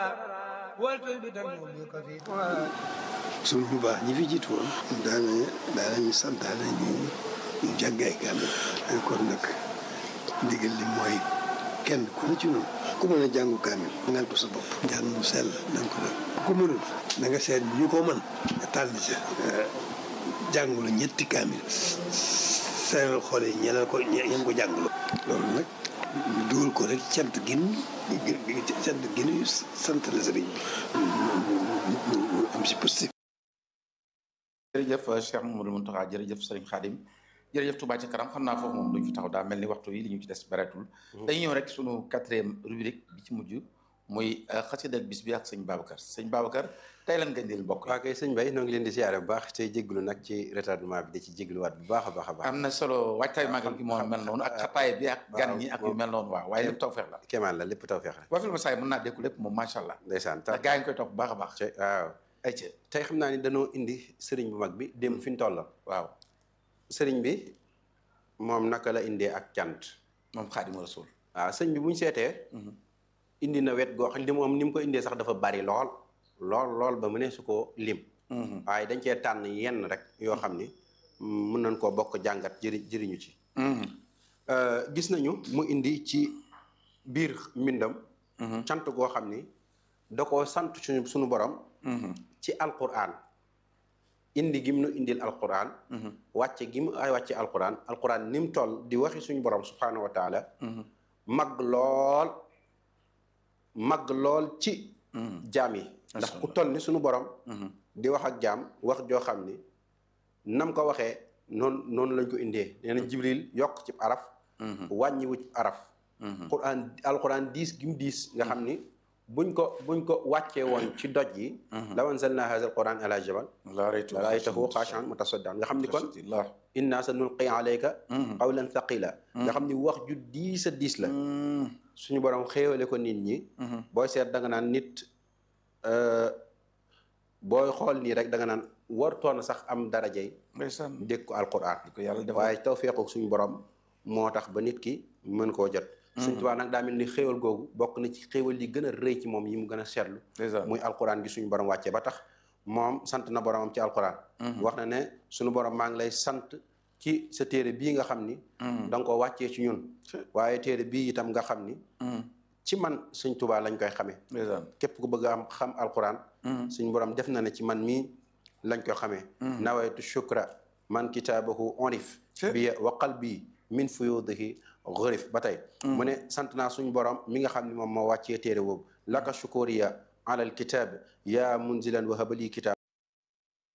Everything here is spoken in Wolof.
suñ bu baax ñi fi jiitu woon daana daanañu santaane ñu ñu jàng ay kaamil kon nag ndigal li mooy kenn ku ne ci noonu ku mën a jàngu kaamil ngal ko sa bopp jàng mu sell na nga ko def ku mënul na nga seet ñu ko mën nga tànn ca jàngulu ñetti kaamil seeral xool yi ñeneen ko ñeen ko jàngulu loolu nag ñu dugal ko rek cant gin cant ginu sant la sëriñ bi am si positif jërëjëf Cheikh Mamadou Mountakha jërëjëf Serigne Khadim jërëjëf Touba ci kanam xam naa foofu moom duñ fi taxaw daa mel ni waxtu yi li ñu ci des bareetul dañuy ñëw rek sunu quatrième rubrique bi ci mujj muy xasida ak bis bi ak sëñ Babacar sëñ Babacar tey lan nga indil mbokk waa kay sëñ Bay noo ngi leen di siyaare bu baax te jégalu nag ci retardement bi da ci jégaluwaat bu baax a baax a baax am na solo waajtaay magal gi moo mel noonu ak xataay bi ak gan ñi ak yu mel noonu waaw waaye lépp tawfeex la kéemaan la lépp tawfeex la waa film saay mën naa dékku lépp moom macha allah ndeysaan ndax gaa yi ngi koy topp bu baax a baax waaw ay ci tey xam naa ni dañoo indi sëriñ bu mag bi dem fi ñu toll waaw sëriñ bi moom naka la indee ak cant moom Xaadimu Rasuul waaw sëñ bi bu ñu seetee indi na wet goo xam li moom ni mu ko indee sax dafa bari lool lool lool ba mu ne su ko lim waaye dañ cee tànn yenn rek yoo xam ni mën nañ koo bokk jàngat jëri jëriñu ci gis nañu mu indi ci biir mbindam cant goo xam ni da koo sant suñu suñu borom ci alquran indi gi mu nu indil alquran wàcce gi mu ay wàcce alquran alquran ni mu toll di waxi suñu borom subhanahu wa taala mag lool mag lool ci jaam yi ndax ku toll ni suñu borom di wax ak jaam wax joo xam ni nam ko waxee noonu noonu lañ ko indee nee na jibril yokk ci araf wàññiwu ci araf quran alquran diis gi mu diis nga xam ni buñ ko buñ ko wàccee woon ci doj yi law anzalna hadha alquran ala jabal la raytahu xaashi'an mutasaddian nga xam ni kon inna sa nulqi alayka qawlan thaqila nga xam ni wax ju diis a diis la suñu borom xéewale ko nit ñi booy seet da nga naan nit booy xool nii rek da nga naan wartoon sax am darajey dégg ko alquran waaye tawfeexu suñu borom moo tax ba nit ki mën koo jot suñ tubaa nag daa mel ni xéewal googu bokk na ci xéewal yi gën a rëy ci moom yi mu gën a seetlu muy alquran gi suñu borom wàccee ba tax moom sant na boromam ci alquran wax na ne suñu borom maa ngi lay sant ci sa téere bii nga xam ni da nga ko wàccee ci ñun waaye téere bii itam nga xam ni ci man suñ tubaa lañ koy xamee képp ku bëgg am xam alquran suñ borom def na ne ci man mii lañ koy xamee nawaytu shukra man kitaabahu onif bi wa qalbi min fuyudihi gërif ba tey mu ne sant naa suñ borom mi nga xam ne moom moo wàccee téere boobu laka shukuriya ala alkitab ya munzilan wa habali kitab